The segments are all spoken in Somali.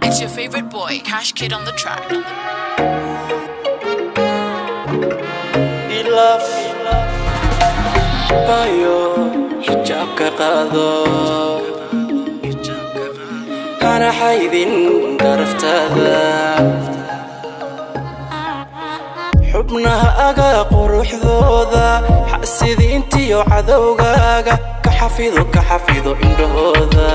It's your favorite boy, Cash Kid on the track. ilaf bayo xijaabka qaado hana xaydin daraftaada xubnaha aga quruxdooda xasidiintiyo cadowgaaga ka xafido ka xafido indhahooda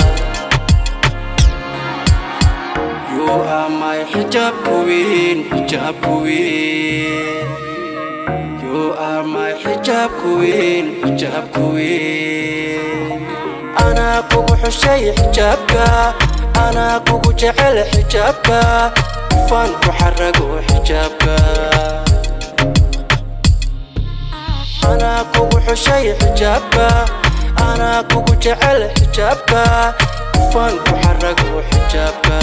You are my hijab queen, hijab queen. You are my hijab queen, hijab queen. أنا kugu xushay xijaabka أنا kugu jecel xijaabka fan ku xarago xijaabka أنا kugu xushay xijaabka أنا kugu jecel xijaabka fan ku xarago xijaabka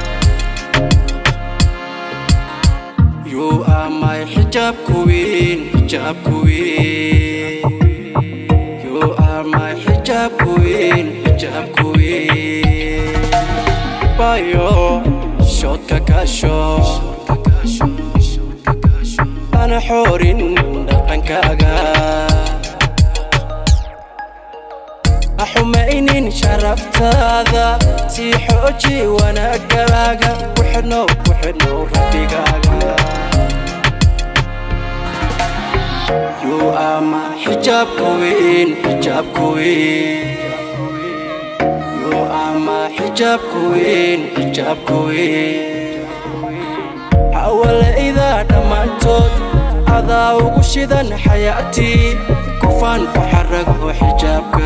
You are my hijab queen, hijab queen. You are my hijab queen, hijab queen. Bayo, shotka kasho. Ana xorin dhaqankaaga. axumaynin sharaftaada sii xooji wanaagaaga ku xidhnow ku xidhnow rabbigaaga You are my hijab queen, hijab queen. You are my hijab queen, hijab queen. Hawalayda dhammaantood adaa ugu shidan xayaatii kufaan ku xarago xijaabka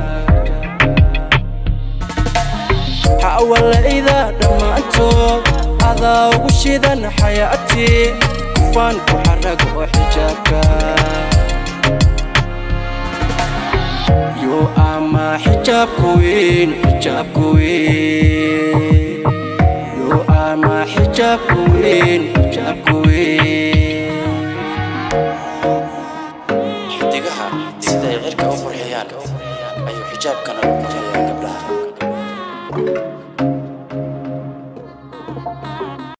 hawalayda dhammaantood adaa ugu shidan xayaatii kufaan ku xarago xijaabka You are my hijab queen, hijab queen. You are my hijab queen, hijab queen. xidigaha siday cirka u qurxiyaan ayuu xijaabkana u qurxiyaa gabdhaha